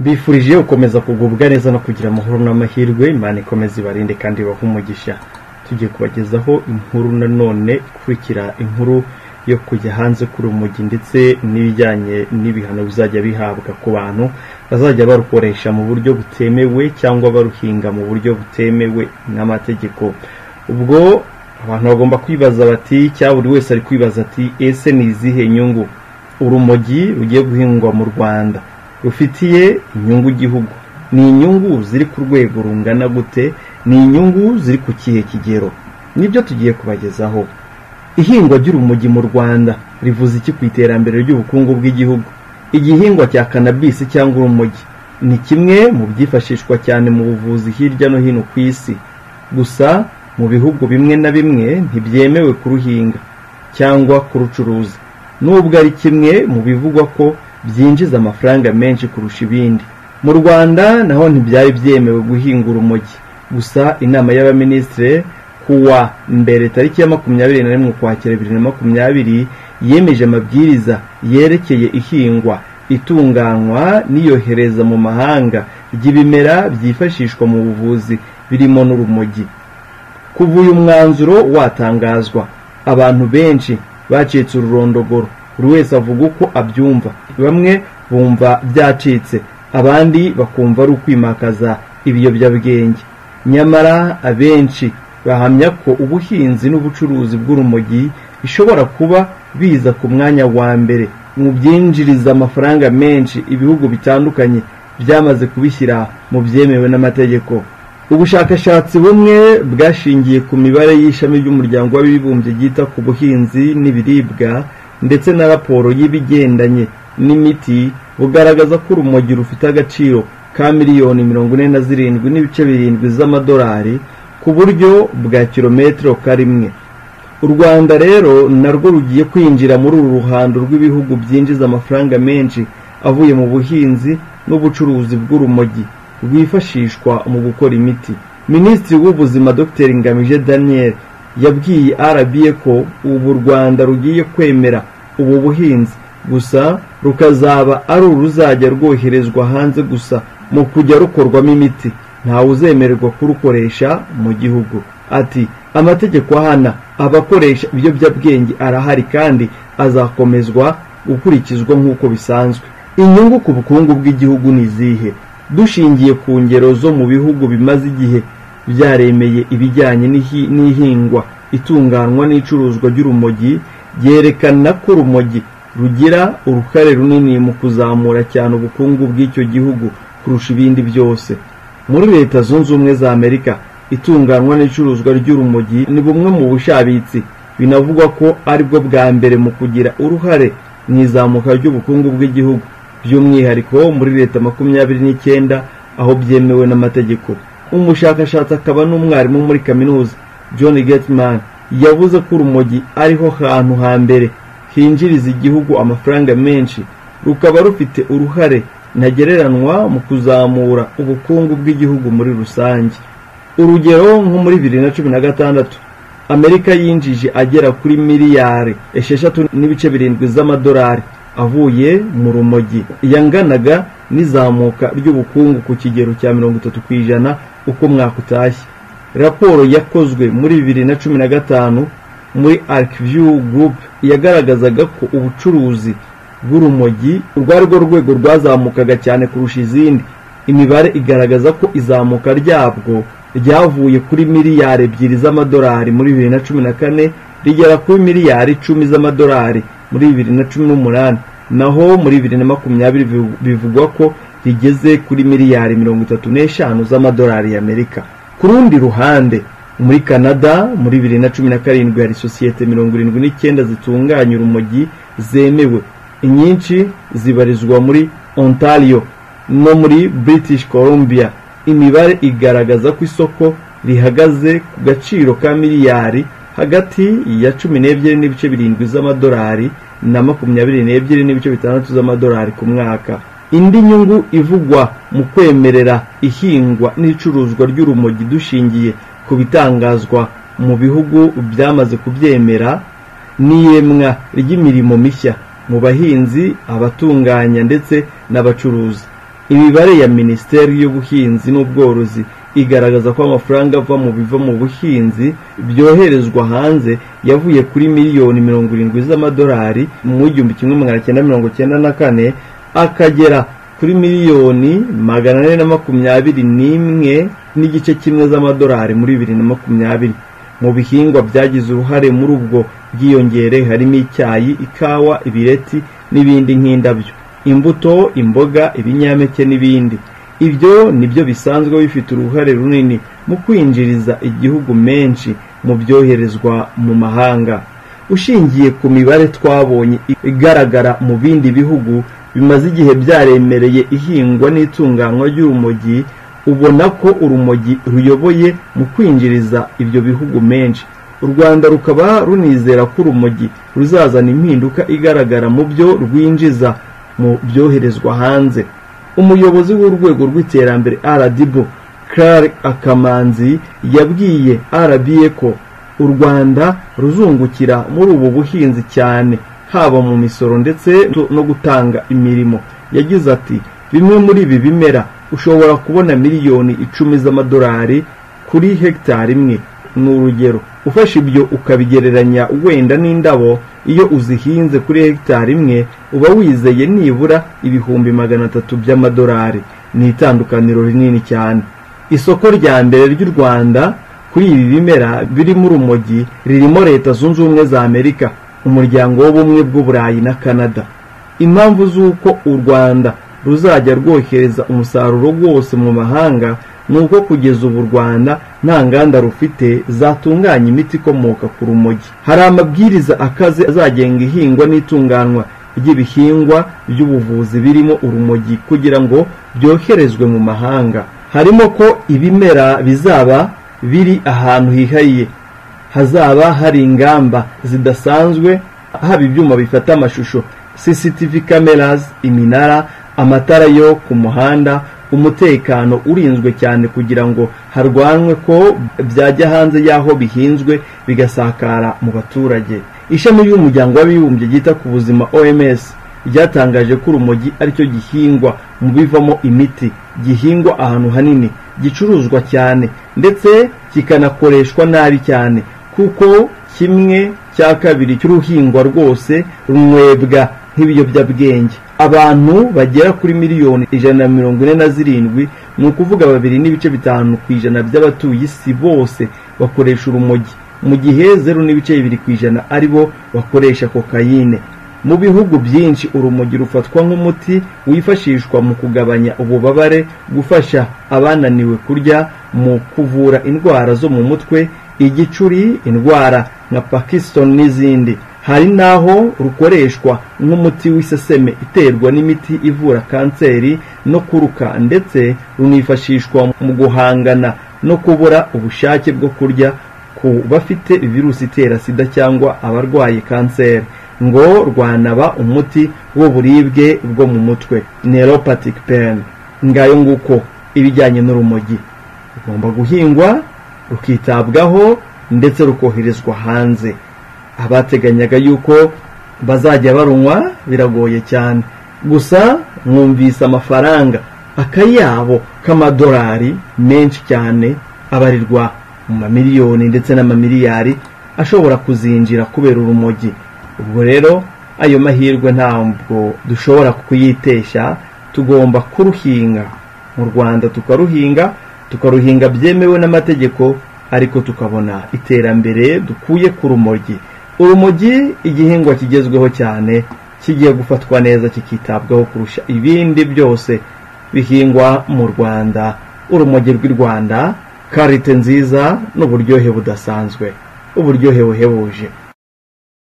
mbifurije gukomeza kugubwa neza no kugira amahoro n'amahirwe imana ikomeze ibarinde kandi ibahe umugisha tugiye kubagezaho inkuru nanone ikurikira inkuru yo kujya hanze kuri umujyi ndetse n'ibijyanye n'ibihano bizajya bihabwa ku bantu bazajya barukoresha mu buryo butemewe cyangwa baruhinga mu buryo butemewe n'amategeko ubwo abantu bagomba kwibaza bati cyangwa buri wese ari kwibaza ati ese ni izihe nyungu urumogi rugiye guhingwa mu rwanda rufitiye inyungu igihugu ni inyungu ziri ku rwego rungana gute ni inyungu ziri ku kihe kigero nibyo tugiye kubagezaho ihingwa ry'urumogi mu rwanda rivuze iki ku iterambere ry'ubukungu bw'igihugu igihingwa cya kanabisi cyangwa urumogi ni kimwe mu byifashishwa cyane mu buvuzi hirya no hino ku isi gusa mu bihugu bimwe na bimwe ntibyemewe kuruhinga cyangwa kurucuruza nubwo ari kimwe mu bivugwa ko byinjiza amafaranga menshi kurusha ibindi mu rwanda naho ntibyari byemewe guhinga urumogi gusa inama y'abaminisitiri kuwa mbere tariki ya makumyabiri na rimwe ukwakira bibiri na makumyabiri yemeje amabwiriza yerekeye ihingwa itunganywa n'iyohereza mu mahanga ry'ibimera byifashishwa mu buvuzi birimo n'urumogi kuva uyu mwanzuro watangazwa abantu benshi bacitse ururondogoro buri wese avuga uko abyumva bamwe bumva byacitse abandi bakumva ari ukwimakaza ibiyobyabwenge nyamara abenshi bahamya ko ubuhinzi n'ubucuruzi bw'urumogi bishobora kuba biza ku mwanya wa mbere mu byinjiriza amafaranga menshi ibihugu bitandukanye byamaze kubishyira mu byemewe n'amategeko ubushakashatsi bumwe bwashingiye ku mibare y'ishami ry'umuryango w'abibumbye ryita ku buhinzi n'ibiribwa ndetse na raporo y'ibigendanye n'imiti bugaragaza ko urumogi rufite agaciro ka miliyoni mirongo ine na zirindwi n'ibice birindwi z'amadolari ku buryo bwa kilometero karimwe u rwanda rero narwo rugiye kwinjira muri uru ruhando rw'ibihugu byinjiza amafaranga menshi avuye mu buhinzi n'ubucuruzi bw'urumogi rwifashishwa mu gukora imiti minisitiri w'ubuzima dr ngamije daniel yabwiye rba ko ubu u rwanda rugiye kwemera ubu buhinzi gusa rukazaba ari uruzajya rwoherezwa hanze gusa mu kujya rukorwamo imiti ntawe uzemererwa kurukoresha mu gihugu ati amategeko ahana abakoresha ibiyobyabwenge arahari kandi azakomezwa gukurikizwa nk'uko bisanzwe inyungu ku bukungu bw'igihugu ni izihe dushingiye ku ngero zo mu bihugu bimaze igihe byaremeye ibijyanye n'ihingwa itunganywa n'icuruzwa ry'urumogi byerekana ko urumogi rugira uruhare runini mu kuzamura cyane ubukungu bw'icyo gihugu kurusha ibindi byose muri leta zunze ubumwe za amerika itunganywa n'icuruzwa ry'urumogi ni bumwe mu bushabitsi binavugwa ko aribwo bwa mbere mu kugira uruhare mu izamuka ry'ubukungu bw'igihugu by'umwihariko muri leta makumyabiri n'icyenda aho byemewe n'amategeko umushakashatsi akaba n'umwarimu muri kaminuza john getman yavuze ko urumogi ariho hantu hambere hinjiriza igihugu amafaranga menshi rukaba rufite uruhare ntagereranywa mu kuzamura ubukungu bw'igihugu muri rusange urugero nko muri bibiri na cumi na gatandatu amerika yinjije agera kuri miliyari esheshatu n'ibice birindwi z'amadolari avuye mu rumogi yanganaga n'izamuka ry'ubukungu ku kigero cya mirongo itatu ku ijana uko mwaka utashye raporo yakozwe muri bibiri na cumi na gatanu muri arkiviyu gurupe yagaragazaga ko ubucuruzi bw'urumogi urwari rwo rwego rwazamukaga cyane kurusha izindi imibare igaragaza ko izamuka ryabwo ryavuye kuri miliyari ebyiri z'amadolari muri bibiri na cumi na kane rigera kuri miliyari icumi z'amadolari muri bibiri na cumi n'umunani naho muri bibiri na makumyabiri bivugwa ko rigeze kuri miliyari mirongo itatu n'eshanu z'amadolari y'amerika ku rundi ruhande muri canada muri bibiri na cumi na karindwi hari sosiyete mirongo irindwi n'icyenda zitunganya urumogi zemewe inyinshi zibarizwa muri ontario no muri british columbia imibare igaragaza ko isoko rihagaze ku gaciro ka miliyari hagati ya cumi n'ebyiri n'ibice birindwi z'amadolari na makumyabiri n'ebyiri n'ibice bitandatu z'amadolari ku mwaka indi nyungu ivugwa mu kwemerera ihingwa n'icuruzwa ry'urumogi dushingiye ku bitangazwa mu bihugu byamaze kubyemera n'iyemwa ry'imirimo mishya mu bahinzi abatunganya ndetse n'abacuruzi imibare ya minisiteri y'ubuhinzi n'ubworozi igaragaza ko amafaranga ava mu biva mu buhinzi byoherezwa hanze yavuye kuri miliyoni mirongo irindwi z'amadolari mu igihumbi kimwe magana cyenda mirongo cyenda na kane akagera kuri miliyoni magana ane na makumyabiri n'imwe n'igice kimwe z'amadolari muri bibiri na makumyabiri mu bihingwa byagize uruhare muri ubwo bwiyongere harimo icyayi ikawa ibireti n'ibindi nk'indabyo imbuto imboga ibinyampeke n'ibindi ibyo nibyo bisanzwe bifite uruhare runini mu kwinjiriza igihugu menshi mu byoherezwa mu mahanga ushingiye ku mibare twabonye igaragara mu bindi bihugu bimaze igihe byaremereye ihingwa n'itunganywa ry'urumogi ubona ko urumogi ruyoboye mu kwinjiriza ibyo bihugu menshi u rwanda rukaba runizera ko urumogi ruzazana impinduka igaragara mu byo rwinjiza mu byoherezwa hanze umuyobozi w'urwego rw'iterambere rdb Claire akamanzi yabwiye rba ko u rwanda ruzungukira muri ubu buhinzi cyane haba mu misoro ndetse no gutanga imirimo yagize ati bimwe muri ibi bimera ushobora kubona miliyoni icumi z'amadolari kuri hegitari imwe ni urugero ufashe ibyo ukabigereranya wenda n'indabo iyo uzihinze kuri hegitari imwe uba wizeye nibura ibihumbi magana atatu by'amadolari ni itandukaniro rinini cyane isoko rya mbere ry'u rwanda kuri ibi bimera birimo urumogi ririmo leta zunze ubumwe za amerika umuryango w'ubumwe bw'uburayi na canada impamvu z'uko u rwanda ruzajya rwohereza umusaruro wose mu mahanga ni uko kugeza ubu u rwanda nta nganda rufite zatunganya imiti ikomoka ku rumogi hari amabwiriza akaze azagenga ihingwa n'itunganywa ry'ibihingwa by'ubuvuzi birimo urumogi kugira ngo byoherezwe mu mahanga harimo ko ibimera bizaba biri ahantu hihariye hazaba hari ingamba zidasanzwe haba ibyuma bifata amashusho cctv cameras iminara amatara yo ku muhanda umutekano urinzwe cyane kugira ngo harwanwe ko byajya hanze y'aho bihinzwe bigasakara mu baturage ishami ry'umuryango w'abibumbye ryita ku buzima oms ryatangaje ko urumogi aricyo gihingwa mu bivamo imiti gihingwa ahantu hanini gicuruzwa cyane ndetse kikanakoreshwa nabi cyane kuko kimwe cya kabiri cy'uruhingwa rwose runywebwa nk'ibiyobyabwenge abantu bagera kuri miliyoni ijana na mirongo ine na zirindwi ni ukuvuga babiri n'ibice bitanu ku ijana by'abatuye isi bose bakoresha urumogi mu gihe zeru n'ibice bibiri ku ijana ari bo bakoresha kokayine mu bihugu byinshi urumogi rufatwa nk'umuti wifashishwa mu kugabanya ububabare gufasha abananiwe kurya mu kuvura indwara zo mu mutwe igicuri indwara nka pakisitoni n'izindi hari n'aho rukoreshwa nk'umuti w'iseseme iterwa n'imiti ivura kanseri no kuruka ndetse runifashishwa mu guhangana no kubura ubushake bwo kurya ku bafite virusi itera sida cyangwa abarwaye kanseri ngo rwanaba umuti w'uburibwe bwo mu mutwe neuropathic pain ngayo nguko ibijyanye n'urumogi rugomba guhingwa rukitabwaho ndetse rukoherezwa hanze abateganyaga yuko bazajya barunywa biragoye cyane gusa mwumvise amafaranga akayabo k'amadolari menshi cyane abarirwa mu mamiliyoni ndetse n'amamiliyari ashobora kuzinjira kubera urumogi ubwo rero ayo mahirwe ntabwo dushobora kuyitesha tugomba kuruhinga mu rwanda tukaruhinga tukaruhinga byemewe n'amategeko ariko tukabona iterambere dukuye ku rumogi urumogi igihingwa kigezweho cyane kigiye gufatwa neza kikitabwaho kurusha ibindi byose bihingwa mu rwanda urumogi rw'i rwanda karite nziza n'uburyohe budasanzwe uburyohe buhebuje